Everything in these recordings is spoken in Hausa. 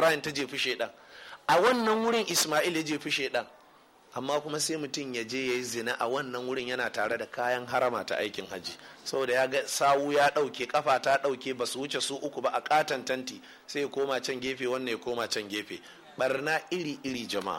ibrahim ta jefi shaidan a wannan wurin ismail ya jefi shaidan amma kuma sai mutum ya je ya yi zina a wannan wurin yana tare da kayan harama ta aikin hajji saboda ya ga sawu ya ɗauke kafa ta ɗauke ba su wuce su uku ba a katon tanti sai ya koma can gefe wannan ya koma can gefe barna iri iri jama'a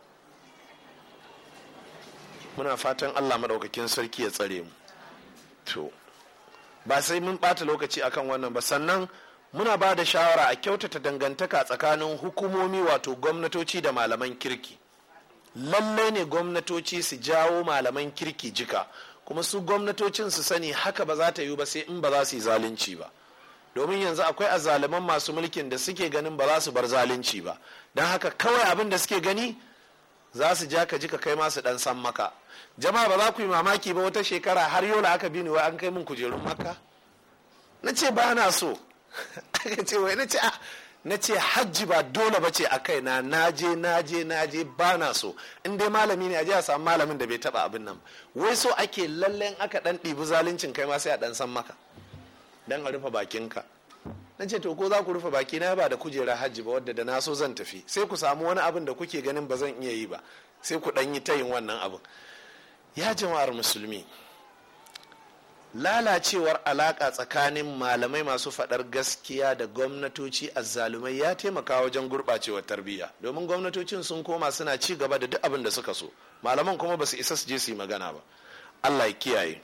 muna fatan allah maɗaukakin sarki ya tsare mu to ba sai mun ɓata lokaci akan wannan ba sannan muna ba da shawara a kyautata dangantaka tsakanin hukumomi wato gwamnatoci da malaman kirki lallai ne gwamnatoci su jawo malaman kirki jika kuma su gwamnatocin su sani haka ba za ta yi ba sai in ba za su yi zalunci ba domin yanzu akwai azzaluman masu mulkin da suke ganin ba za su bar zalunci ba don haka kawai abin da suke gani za su ja ka jika kai masu dan san maka jama'a ba za ku yi mamaki ba wata shekara har yola aka bi ni wai an kai min kujerun maka na ce ba na so aka ce wai na ce na ce hajji ba dole ba ce a kai na naje naje naje ba na so in dai malami ne a je a samu malamin da bai taba abin nan wai so ake lallen aka dan ɗibi zaluncin kai ma sai a dan san maka dan a rufe bakinka na ce to ko za ku rufe baki na ba da kujera hajji ba wadda da na so zan tafi sai ku samu wani abin da kuke ganin ba zan iya yi ba sai ku dan yi tayin wannan abin ya jama'ar musulmi lalacewar alaka tsakanin malamai masu faɗar gaskiya da gwamnatoci azzalumai ya taimaka wajen gurɓacewar tarbiyya domin gwamnatocin sun koma suna ci gaba da duk abin da suka so malaman kuma ba su isa su je su yi magana ba allah ya kiyaye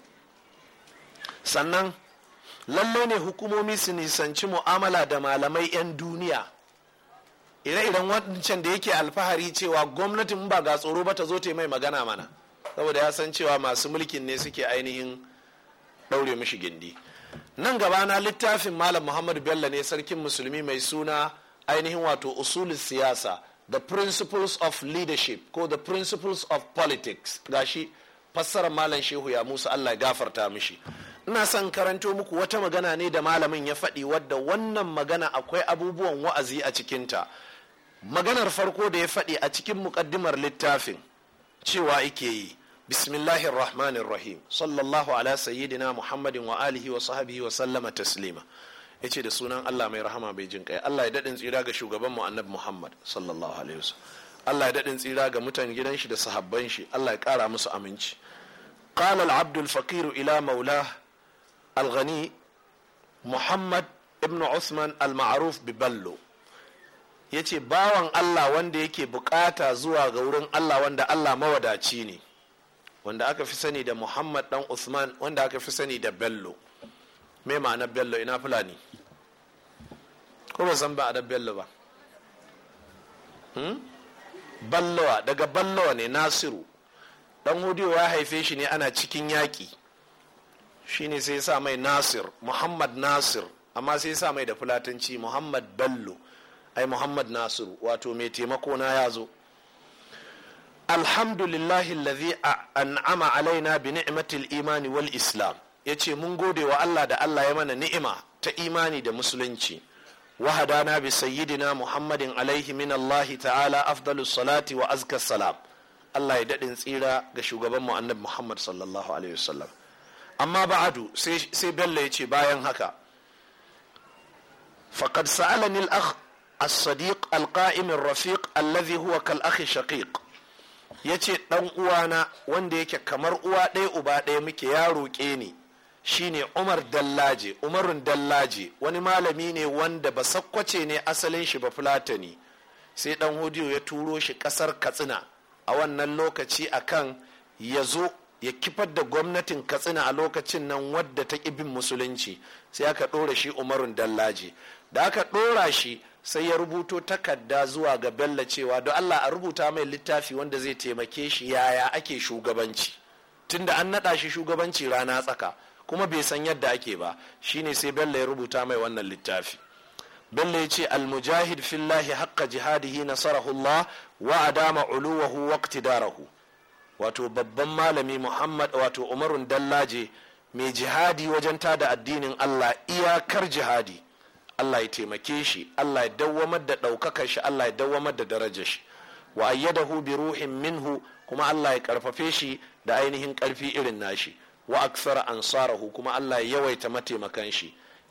sannan lalle ne hukumomi su nisanci mu'amala da malamai 'yan duniya ire-iren wancan da yake alfahari cewa gwamnatin ba ga tsoro ba ta zo ta mai magana mana saboda ya san cewa masu mulkin ne suke ainihin ɗaure mishi gindi nan gaba na littafin malam muhammadu bello ne sarkin musulmi mai suna ainihin wato usulun siyasa the principles of leadership ko the principles of politics gashi fassarar malam shehu ya musa allah ya gafarta mishi ina son karanto muku wata magana ne da malamin ya faɗi wadda wannan magana akwai abubuwan wa'azi a cikinta maganar farko da ya faɗi a cikin muƙaddimar littafin cewa ike yi bismillahir rahmanir rahim sallallahu ala sayyidina muhammadin wa alihi wa sahbihi wa sallama taslima yace da sunan Allah mai rahama bai jin kai Allah ya dadin tsira ga shugaban mu annabi Muhammad sallallahu alaihi wasallam Allah ya dadin tsira ga mutan gidan shi da sahabban shi Allah ya kara musu aminci qala al-abd al-faqir ila maulah al-ghani Muhammad ibn Usman al-ma'ruf bi ballo yace bawan Allah wanda yake bukata zuwa ga wurin Allah wanda Allah mawadaci ne wanda aka fi sani da muhammad dan usman wanda aka fi sani da bello me ma'anar bello ina fulani ko ba san ba a da bello ba hmm? ballowa daga ballowa ne nasiru dan hudiyo ya haife shi ne ana cikin yaƙi shine sai sa mai nasir muhammad nasir amma sai sa mai da fulatanci muhammad bello ai muhammad nasiru wato mai taimako na ya zo alhamdulillahi alladhi an'ama alaina bi ni'matil imani wal islam yace mun gode wa Allah da Allah ya mana ni'ima ta imani da musulunci wa hadana bi sayyidina muhammadin alaihi min Allah ta'ala afdalus salati wa azka salam Allah ya dadin tsira ga shugaban mu annabi Muhammad sallallahu alaihi wasallam amma ba'adu sai sai Bello yace bayan haka faqad sa'alani al-akh الصديق القائم الرفيق الذي هو كالأخ الشقيق ya ce ɗan uwana wanda yake kamar uwa ɗaya uba ɗaya muke ya roƙe ni shine umar dallaje umarun dallaje wani malami ne wanda ba sakkwace ne asalin shi ba fulatani sai ɗan hudiyo ya turo shi ƙasar katsina a wannan lokaci akan ya zo ya kifar da gwamnatin katsina a lokacin nan wadda ta ƙi bin musulunci sai aka ɗora shi umarun dallaje da aka ɗora shi sai ya rubuto takarda zuwa ga bello cewa don allah a rubuta mai littafi wanda zai taimake shi yaya ake shugabanci tunda an naɗa shi shugabanci rana tsaka kuma bai san yadda ake ba shine sai bello ya rubuta mai wannan littafi bello ya ce almujahid fillahi haqqa jihadihi nasarahullah wa adama uluwahu waqtidarahu wato babban malami muhammad wato umarun dallaje mai jihadi wajen tada addinin allah iyakar jihadi Allah ya taimake shi Allah ya dawwamar da ɗaukakar shi Allah ya dawwamar da darajar shi wa ayyadahu bi ruhin minhu kuma Allah ya karfafe shi da ainihin karfi irin nashi wa aksara ansarahu kuma Allah ya yawaita mataimakan shi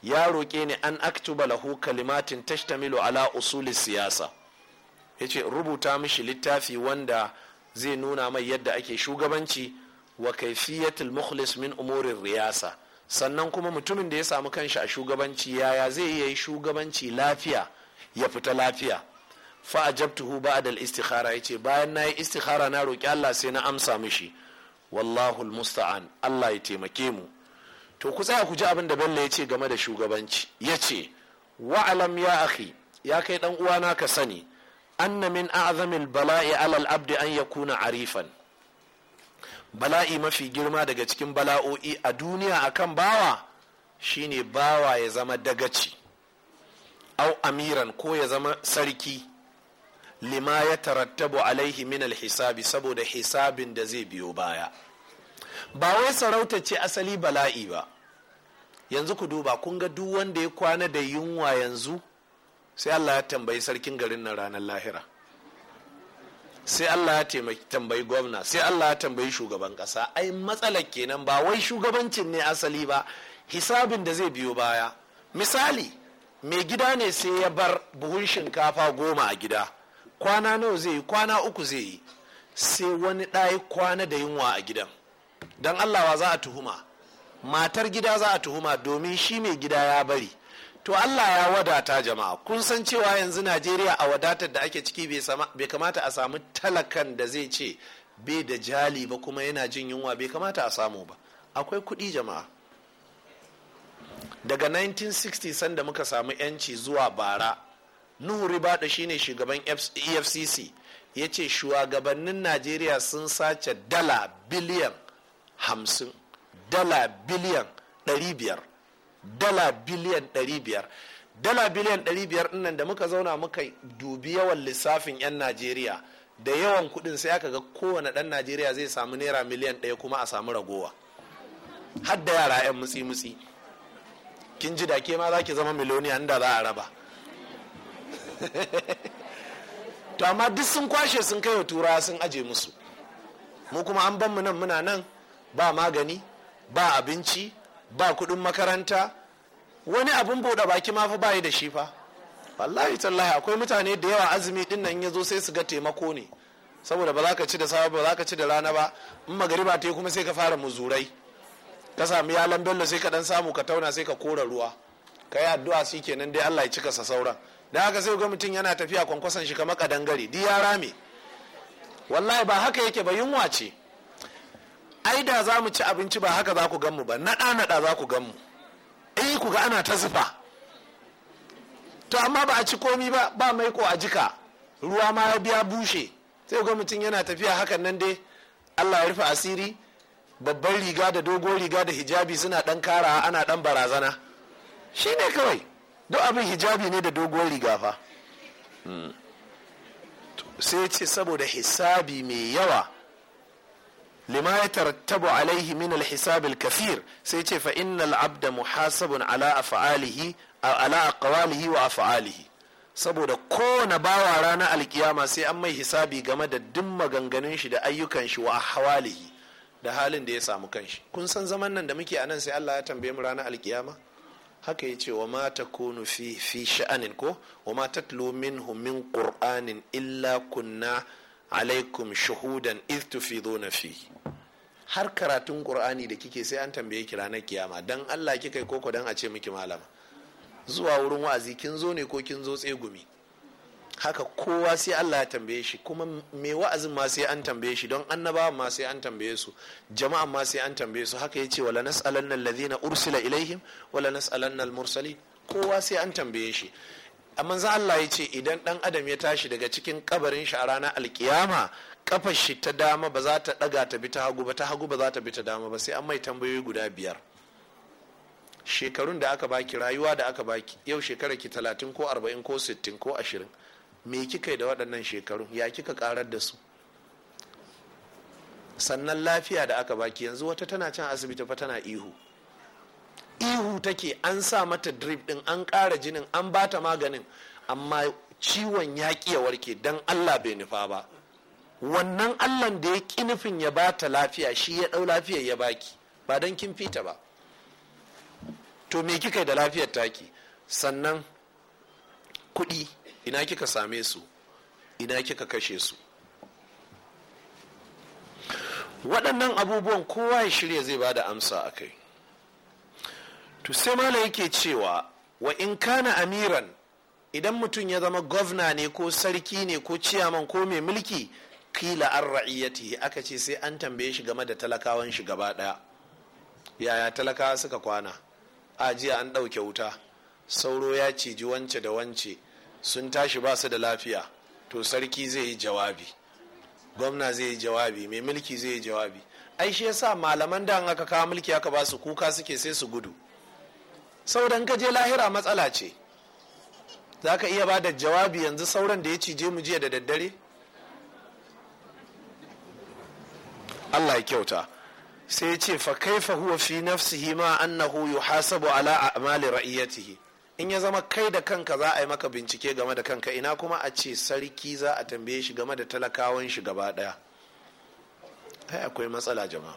ya roƙe ni an aktuba lahu kalimatin tashtamilu ala usuli siyasa ya ce rubuta mishi littafi wanda zai nuna mai yadda ake shugabanci wa kaifiyatul mukhlis min umurin riyasa sannan kuma mutumin da ya samu kanshi a shugabanci yaya zai iya yi shugabanci lafiya ya fita lafiya fa ajabtuhu ba'da al-istikhara yace bayan nayi istikhara na roki Allah sai na amsa mishi wallahu musta'an Allah ya taimake mu to ku tsaya ku ji abin da Bello ya ce game da shugabanci ya ce wa'alam ya akhi ya kai dan uwana ka sani anna min a'zamil bala'i alal abdi an yakuna arifan bala'i mafi girma daga cikin bala'o'i a duniya akan bawa shine bawa ya zama dagaci au amiran ko ya zama sarki lima ya tarattabu alaihi min alhisabi saboda hisabin da zai biyo baya ba wai sarauta ce asali bala'i ba yanzu ku duba kun ga duk wanda ya kwana da yunwa yanzu sai allah ya tambayi sarkin garin nan ranar lahira sai allah ya tambayi gwamna sai allah ya tambayi shugaban kasa ai matsalar kenan ba wai shugabancin ne asali ba hisabin da zai biyo baya misali mai gida ne sai ya bar buhun shinkafa goma a gida kwana nawa zai yi kwana uku zai yi sai wani ɗaya kwana da yunwa a gidan don allawa za a tuhuma matar gida za a tuhuma domin shi mai gida ya bari to allah ya wadata jama'a kun san cewa yanzu najeriya a wadatar da ake ciki bai kamata a samu talakan da zai ce bai da jali ba kuma yana jin yunwa bai kamata a samu ba akwai kuɗi jama'a daga 1960 sanda muka samu 'yanci zuwa bara nuhu ribada shine shugaban efcc ya ce shugabannin najeriya sun sace dala biliyan hamsin dala biliyan ɗari biyar dala biliyan ɗari biyar dala biliyan ɗari biyar nan da muka zauna muka dubi yawan lissafin 'yan najeriya da yawan kuɗin sai aka ga kowane ɗan najeriya zai samu naira miliyan ɗaya kuma a samu ragowa har da yara 'yan mutsi-mutsi kin ji da ke ma za ki zama miloniya da za a raba to amma duk sun kwashe sun kai wa turawa sun aje musu mu kuma an ban mu nan muna nan ba magani ba abinci ba kudin makaranta wani abin bude baki ma fa bayi da shi fa wallahi tallahi akwai mutane da yawa azumi din nan ya zo sai su ga taimako ne saboda ba za ka ci da safe ba za ka ci da rana ba in magariba ta yi kuma sai ka fara muzurai ka sami yalan bello sai ka dan samu ka tauna sai ka kora ruwa ka yi addu'a shi kenan dai Allah ya cika sa sauran da haka sai ga mutum yana tafiya kwankwason shi kamar kadangare di ya rame wallahi ba haka yake ba yunwa ce ai da za mu ci abinci ba haka za ku gan mu ba naɗa naɗa za ku gan mu eh ku ga ana ta zufa to amma ba a ci komi ba ba maiko a jika ruwa ma ya biya bushe sai ga mutum yana tafiya hakan nan dai Allah ya rufe asiri babban riga da dogon riga da hijabi suna dan kara ana dan barazana shi ne kawai duk abin hijabi ne da dogon riga fa sai ce saboda hisabi mai yawa lima ya tarattabu alaihi min alhisab alkafir sai ce fa innal abda muhasabun ala af'alihi ala aqwalihi wa af'alihi saboda kowane bawa ranar alkiyama sai an mai hisabi game da duk maganganun shi da ayyukan shi wa hawalihi da halin da ya samu kanshi kun san zaman nan da muke a nan sai Allah ya tambaye mu ranar alkiyama haka ya ce wa ma takunu fi fi sha'anin ko wa ma tatlu minhu min qur'anin illa kunna alaikum shuhudan iz tufiduna fi har karatun qur'ani da kike sai an tambaye ki ranar kiyama dan Allah kika yi koko dan a ce miki malama zuwa wurin wa'azi kin zo ne ko kin zo tsegumi haka kowa sai Allah ya tambaye shi kuma me wa'azin ma sai an tambaye shi don annabawa ma sai an tambaye su jama'an ma sai an tambaye su haka yace wala nas'alanna alladhina ursila ilaihim wala nas'alanna almursalin kowa sai an tambaye shi amma za Allah ya ce idan dan adam ya tashi daga cikin kabarin shi a ranar alkiyama kafar shi ta dama ba za ta daga ta bi ta hagu ba ta hagu ba za ta bi ta dama ba sai an mai tambayoyi guda biyar shekarun da aka baki rayuwa da aka baki yau shekara ki talatin ko arba'in ko sittin ko ashirin me kika yi da waɗannan shekaru ya kika karar da su sannan lafiya da aka baki yanzu wata tana can asibiti fa tana ihu ihu take an sa mata drip din an ƙara jinin an bata maganin amma ciwon ya ya warke don allah bai nufa ba wannan allan da ya ƙi nufin ya bata lafiya shi ya ɗau lafiya ya baki ba don kin fita ba to me kika da lafiyar taki sannan kuɗi ina kika same su ina kika kashe su waɗannan abubuwan kowa ya shirya zai ba da amsa a kai to sai mala yake cewa wa in kana amiran idan mutum ya zama gwamna ne ko sarki ne ko ciyaman ko mai mulki kila an ra'iyyati aka ce sai an tambaye shi game da talakawan shi gaba ɗaya yaya talakawa suka kwana a jiya an ɗauke wuta sauro ya ciji wance da wance sun tashi ba su da lafiya to sarki zai yi jawabi gwamna zai yi jawabi mai mulki zai yi jawabi ai shi yasa malaman da aka kawo mulki aka ba su kuka suke sai su gudu sauran ka je lahira matsala ce za ka iya ba da jawabi yanzu sauran da ya cije mu jiya da daddare allah ya kyauta sai ya ce fa kaifa huwa fi nafsihi ma annahu yuhasabu ala a'mali ra'iyatihi in ya zama kai da kanka za a yi maka bincike game da kanka ina kuma a ce sarki za a tambaye shi game da talakawan shi gaba daya ai akwai matsala jama'a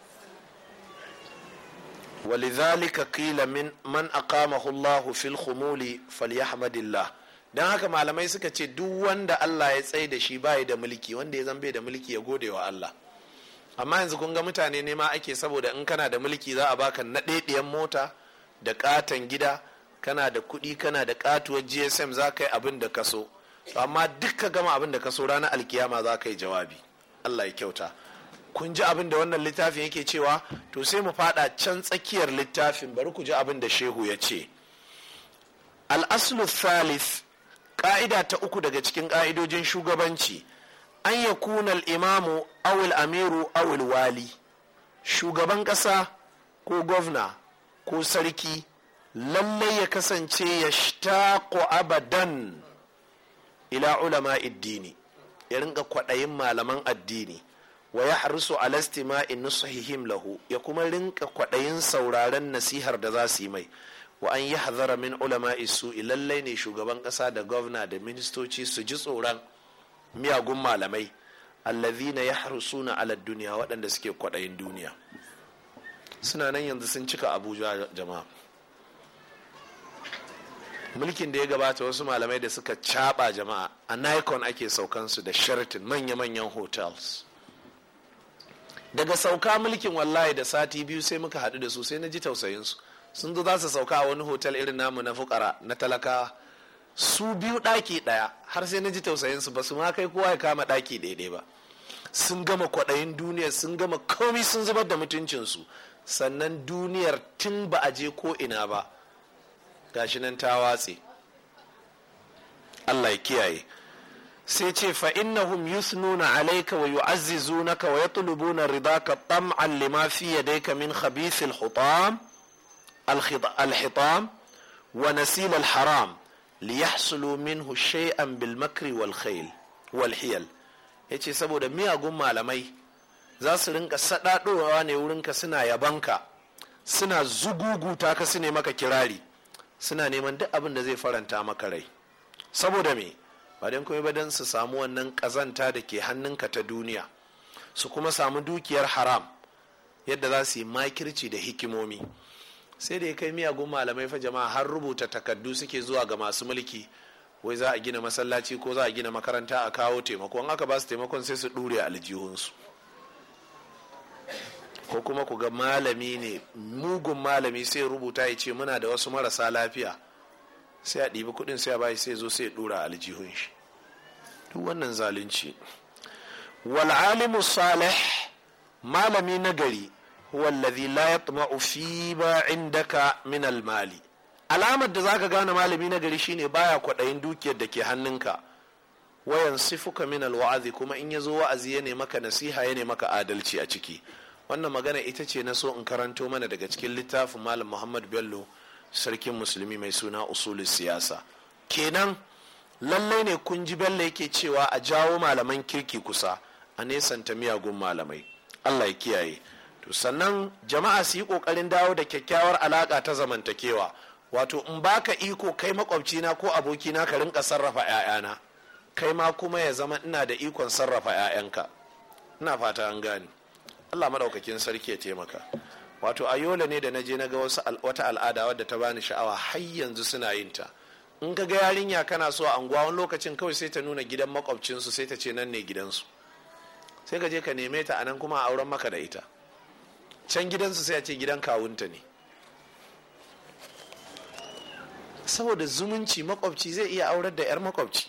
ولذلك قيل من من أقامه الله في الخمول فليحمد الله dan haka malamai suka ce duk wanda Allah ya tsaye da shi bai da mulki wanda ya zambe da mulki ya gode wa Allah amma yanzu kun ga mutane ne ma ake saboda in kana da mulki za a baka naɗeɗiyan mota da katon gida kana da kuɗi kana da katuwar gsm za ka yi abin da ka so amma duk ka gama abin da ka so ranar alkiyama za ka yi jawabi Allah ya kyauta kun ji abin da wannan littafin yake cewa to sai mu fada can tsakiyar littafin bari ku ji abin da shehu ya ce al'aslu thalith ƙa'ida ta uku daga cikin ƙa'idojin shugabanci an ya kunal imamu awil amiru awil wali shugaban ƙasa ko gwamna ko sarki lallai ya kasance ya shtaqo abadan ila ulama addini ya rinka kwaɗayin malaman addini wa ya harisu alastima'i nusahihim lahu ya kuma rinka kwaɗayin sauraren nasihar da za su yi mai wa an yi hazara min ulama isu lallai ne shugaban ƙasa da gwamna da ministoci su ji tsoron miyagun malamai allazina ya harsuna ala duniya waɗanda suke kwaɗayin duniya suna nan yanzu sun cika abuja jama'a mulkin da ya gabata wasu malamai da suka caɓa jama'a a nikon ake saukansu da sheraton manya-manyan hotels daga sauka mulkin wallahi da sati biyu sai muka haɗu da su sai na ji tausayinsu sun zo za su sauka a wani hotel irin namu na fukara na talakawa su biyu ɗaki ɗaya har sai na ji tausayinsu ba su ma kai kowa ya kama ɗaki daidai ba sun gama kwaɗayin duniya sun gama komi sun zubar da mutuncinsu sannan duniyar tun ba a je ko ina ba gashi nan ta watse allah ya kiyaye sai ce fa innahum yusnuna alayka wa yu'azzizunaka wa yatlubuna ridaka tam'an lima fi yadayka min khabith al-hutam al-hitam wa nasil al-haram liyahsulu minhu shay'an bil makri wal khayl wal hiyal yace saboda miyagun malamai za su rinka sadadowa ne wurinka suna yabanka suna zuguguta ka su ne maka kirari suna neman duk abin da zai faranta maka rai saboda me ba don kuma ba don su samu wannan kazanta da ke hannunka ta duniya su kuma samu dukiyar haram yadda za su yi makirci da hikimomi sai da ya kai miyagun malamai fa jama'a har rubuta takardu suke zuwa ga masu mulki wai za a gina masallaci ko za a gina makaranta a kawo taimako in aka ba su taimakon sai su dure aljihunsu ko kuma ku ga malami ne mugun malami sai rubuta ya ce muna da wasu marasa lafiya sai a ɗibi kuɗin sai a bashi sai zo sai ɗora aljihun shi duk wannan zalunci wal alimu salih malami nagari huwa alladhi la yatma'u fi ma indaka min al mali alamar da zaka gane malami nagari shine baya kwaɗayin dukiyar da ke hannunka wayan sifuka min al wa'azi kuma in yazo wa'azi ya ne maka nasiha ya ne maka adalci a ciki wannan magana ita ce na so in karanto mana daga cikin littafin malam muhammad bello sarkin musulmi mai suna usulun siyasa kenan lallai ne kun ji bello yake cewa a jawo malaman kirki kusa a nesanta miyagun malamai allah ya kiyaye to sannan jama'a su yi kokarin dawo da kyakkyawar alaka ta zamantakewa wato in baka iko kai makwabcina ko abokina ka rinka sarrafa 'ya'yana kai ma kuma ya zama ina da ikon sarrafa 'ya'yanka ina fata an gane allah maɗaukakin sarki ya taimaka wato a yola ne da na je na ga wata al'ada wadda ta bani sha'awa har yanzu suna yin ta in ka ga yarinya kana so a anguwa wani lokacin kawai sai ta nuna gidan makwabcinsu sai ta ce nan ne gidansu sai ka je ka neme ta anan kuma a auren maka da ita can gidansu sai a ce gidan kawunta ne saboda zumunci makwabci zai iya aurar da 'yar makwabci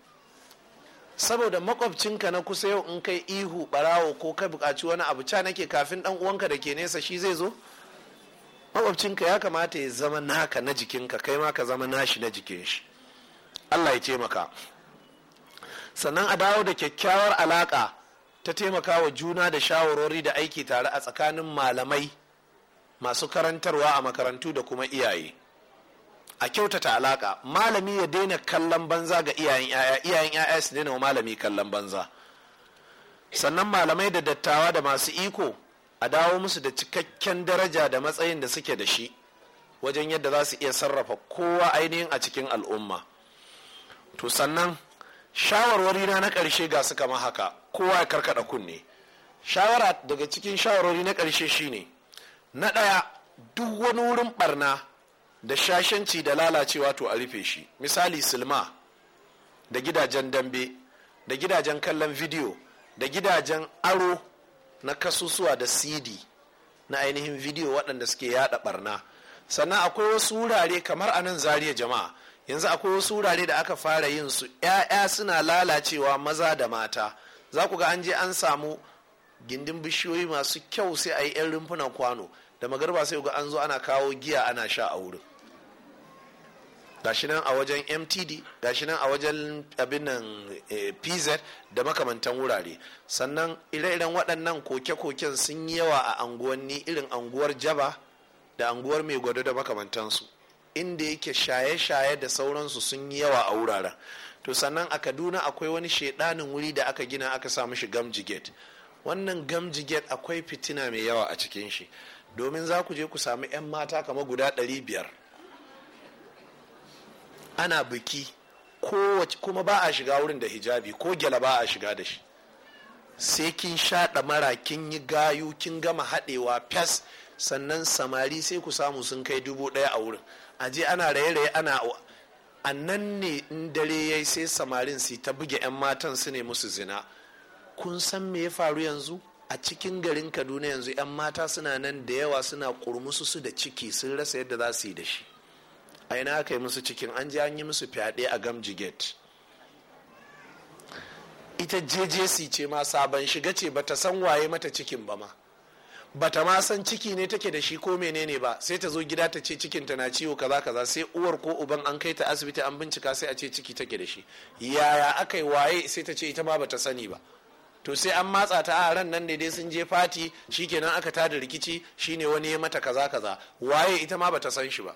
saboda makwabcinka na kusa yau in kai ihu barawo ko kai bukaci wani abu ca nake kafin dan uwanka da ke nesa shi zai zo makwabcinka ya kamata ya zama naka na jikinka kai ma ka zama nashi na jikin shi allah ya taimaka sannan a dawo da kyakkyawar alaka ta taimaka wa juna da shawarwari da aiki tare a tsakanin malamai masu karantarwa a makarantu da kuma iyaye a kyautata alaka malami ya daina kallon banza ga iyayen yaya iyayen yaya su daina wa malami kallon banza sannan malamai da dattawa da masu iko a dawo musu da cikakken daraja da matsayin da suke da shi wajen yadda za su iya sarrafa kowa ainihin a cikin al'umma to sannan shawarwari na na ƙarshe ga su kama haka kowa ya karkada kunne shawara daga cikin shawarwari na ƙarshe shine na ɗaya duk wani wurin barna da shashanci da lalacewa to a rufe shi misali silma da gidajen dambe da gidajen kallon bidiyo da gidajen aro na kasusuwa da cd na ainihin bidiyo waɗanda suke yada barna sannan akwai wasu wurare kamar a nan zariya jama'a yanzu akwai wasu wurare da aka fara yin su 'ya'ya suna lalacewa maza da mata za ku ga an je an samu gindin bishiyoyi masu kyau sai a yi 'yan rumfunan kwano da magarba sai ga an zo ana kawo giya ana sha a wurin gashi nan a wajen mtd gashi nan a wajen abin nan pz da makamantan wurare sannan ire-iren waɗannan koke-koken sun yi yawa a anguwanni irin anguwar jaba da anguwar mai gwado da makamantansu inda yake shaye-shaye da sauransu sun yi yawa a wuraren to sannan a kaduna akwai wani shedanin wuri da aka gina aka sa mishi gamji gate wannan gamji gate akwai fitina mai yawa a cikin shi domin za ku je ku sami 'yan mata kama guda 500 ana biki kuma ba a shiga wurin da hijabi ko gyala ba a shiga da shi sai kin shaɗa mara kin yi gayu kin gama haɗewa fes sannan samari sai ku samu sun kai dubu ɗaya a wurin aje ana raye-raye ana a nan ne in dare ya sai samarin su ta buge 'yan matan su ne musu zina kun san me ya faru yanzu a cikin garin kaduna yanzu 'yan mata suna nan da yawa suna kurmusu su da ciki sun rasa yadda za su yi da shi a ina aka yi musu cikin an ji an yi musu fyaɗe a gamji gate ita jjc ce ma sabon shiga ce bata san waye mata cikin ba ma bata ma san ciki ne take da shi ko menene ba sai ta zo gida ta ce cikin ta na ciwo kaza kaza sai uwar ko uban an kai ta asibiti an bincika sai a ce ciki take da shi yaya aka yi waye sai ta ce ita ma bata sani ba to sai an matsa ta a ran nan ne dai sun je fati shikenan aka tada rikici shine wani ya mata kaza kaza waye ita ma bata san shi ba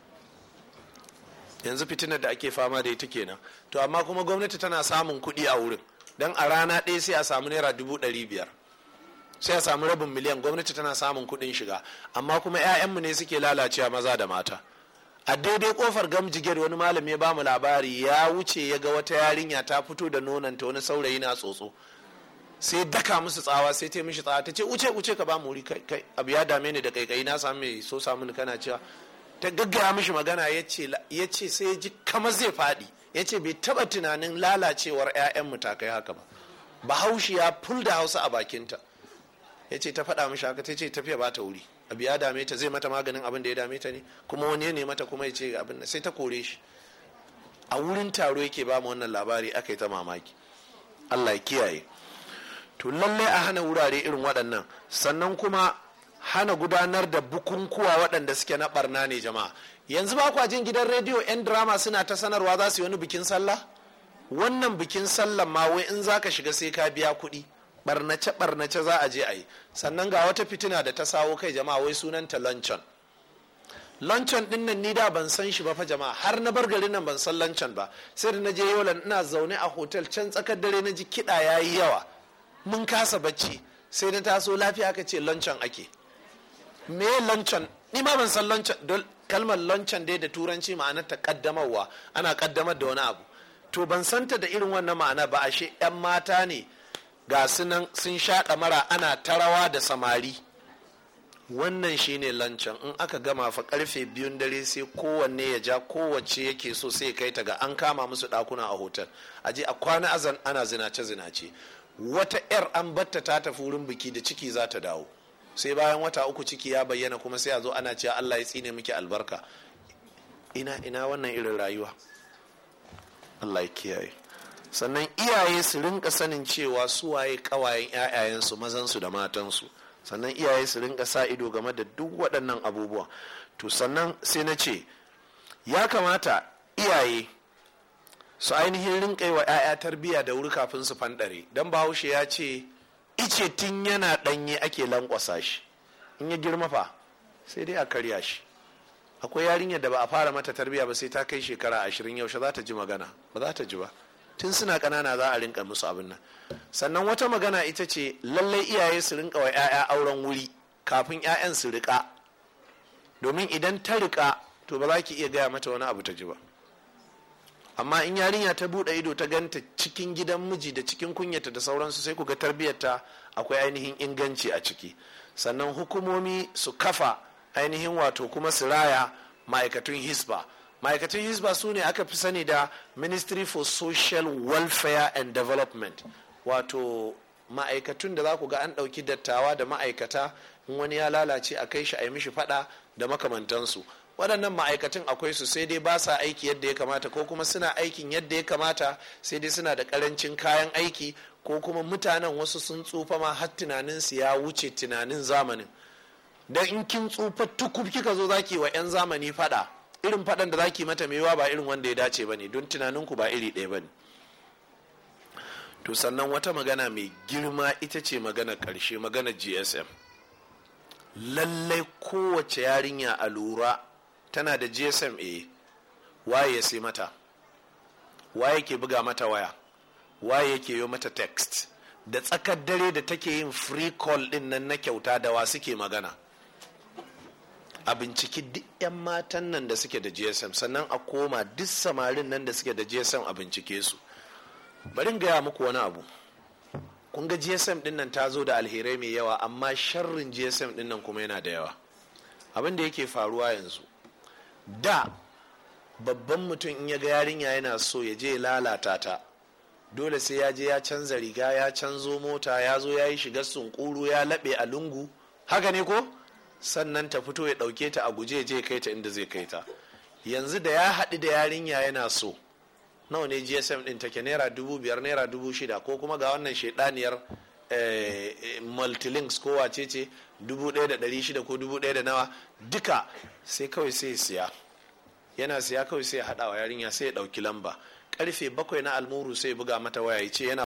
yanzu fitinar da ake fama da ita kenan to amma kuma gwamnati tana samun kuɗi a wurin don a rana ɗaya sai a samu naira dubu ɗari biyar sai a samu rabin miliyan gwamnati tana samun kuɗin shiga amma kuma 'ya'yanmu ne suke lalacewa maza da mata a daidai kofar gamjiger wani malami ya bamu labari ya wuce ya ga wata yarinya ta fito da nonanta wani saurayi na tsotso sai daka musu tsawa sai ta mishi tsawa ta ce uce uce ka ba mu wuri kai abu ya dame ni da kaikai na samu mai so samu ni kana cewa ta gaggaya mishi magana ya ce sai ya ji kamar zai faɗi ya ce bai taɓa tunanin lalacewar 'ya'yan matakai haka ba bahaushe ya ful da hausa a bakinta ya ce ta faɗa mishi haka ta ce tafiya ba ta wuri abu ya dame ta zai mata maganin abin da ya dame ta ne kuma wani ne mata kuma ya ce abin sai ta kore shi a wurin taro yake ba mu wannan labari aka yi ta mamaki allah ya kiyaye to lallai a hana wurare irin waɗannan sannan kuma hana gudanar da bukunkuwa waɗanda suke na barna ne jama'a yanzu ba kwa jin gidan rediyo 'yan drama suna ta sanarwa za su yi wani bikin sallah wannan bikin sallah ma wai in za ka shiga sai ka biya kuɗi barnace barnace za a je a yi sannan ga wata fitina da ta sawo kai jama'a wai sunanta luncheon luncheon din nan ni da ban san shi ba fa jama'a har na bar garin nan ban san luncheon ba sai da na je yolan ina zaune a hotel can tsakar dare na ji kiɗa ya yi yawa mun kasa bacci sai na taso lafiya aka ce luncheon ake me luncheon ni ma ban san luncheon kalmar luncheon dai da turanci ma'anar ta kaddamarwa ana kaddamar da wani abu to ban santa da irin wannan ma'ana ba ashe 'yan mata ne ga sunan sun shaƙa mara ana tarawa da samari wannan shine lancan in aka gama fa karfe biyun dare sai kowanne ya ja kowace yake so sai kai ta ga an kama musu dakuna a hotel a je a kwana azan ana zinace zinace wata yar an batta ta tafi wurin biki da ciki za ta dawo sai bayan wata uku ciki ya bayyana kuma sai a zo ana cewa Allah ya tsine miki albarka ina ina wannan irin rayuwa Allah ya kiyaye sannan iyaye su rinka sanin cewa su waye kawayen 'ya'yayensu mazansu da matansu sannan iyaye su rinka sa ido game da duk waɗannan abubuwa to sannan sai na ce ya kamata iyaye su ainihin rinka yi wa 'ya'ya tarbiyya da wuri kafin su fanɗare don bahaushe ya ce ice tun yana ɗanye ake lankwasa shi in ya girma fa sai dai a karya shi akwai yarinyar da ba a fara mata tarbiyya ba sai ta kai shekara ashirin yaushe za ta ji magana ba za ta ji ba tun suna ƙanana za a rinka musu abin nan sannan wata magana ita ce lallai iyaye su rinka wa 'ya'ya auren wuri kafin 'ya'yan su riƙa domin idan ta riƙa to ba za ki iya gaya mata wani abu ta ji ba amma in yarinya ta buɗe ido ta ganta cikin gidan miji da cikin kunyata da sauransu sai ku ga tarbiyyarta akwai ainihin inganci a ciki sannan hukumomi su kafa ainihin wato kuma su raya ma'aikatun hisba ma'aikatun hisba su ne aka fi sani da ministry for social welfare and development wato ma'aikatun da za ku ga an ɗauki dattawa da ma'aikata in wani ya lalace a kai shi a yi mishi fada da makamantansu waɗannan ma'aikatan akwai su sai dai ba sa aiki yadda ya kamata ko kuma suna aikin yadda ya kamata sai dai suna da ƙarancin kayan aiki ko kuma mutanen wasu sun tsufa ma har tunaninsu ya wuce tunanin zamanin dan in kin tsufa tukub kika zo zaki wa 'yan zamani fada irin fadan da zaki mata maiwa ba irin wanda ya dace bane don tunaninku ba iri ɗaya bane to sannan wata magana mai girma ita ce magana ƙarshe magana gsm lallai kowace yarinya a lura tana da gsm a waye ya sai mata waye ke buga mata waya waye yake yi mata text da tsakar dare da take yin free call din nan na kyauta da wa suke magana a binciki duk 'yan matan nan da suke da gsm sannan a koma duk samarin nan da suke da gsm a bincike su bari gaya muku wani abu kun ga gsm din nan ta zo da alherai mai yawa amma sharrin gsm din nan kuma yana da yawa abin da yake faruwa yanzu da babban mutum in ya ga yarinya yana so ya je lalata ta dole sai ya je ya canza riga ya canzo mota ya zo ya yi shigar sunkuru ya laɓe a lungu haka ne ko sannan ta fito ya ɗauke ta a guje je kai ta inda zai kai ta yanzu da ya haɗu da yarinya yana so nawa ne gsm ɗin take naira dubu biyar naira dubu shida ko kuma ga wannan shaidaniyar multilinks ko wace ce dubu ɗaya da ɗari shida ko dubu ɗaya da nawa duka sai kawai sai siya yana siya kawai sai ya haɗa wa yarinya sai ya ɗauki lamba karfe bakwai na almuru sai buga mata waya ya ce yana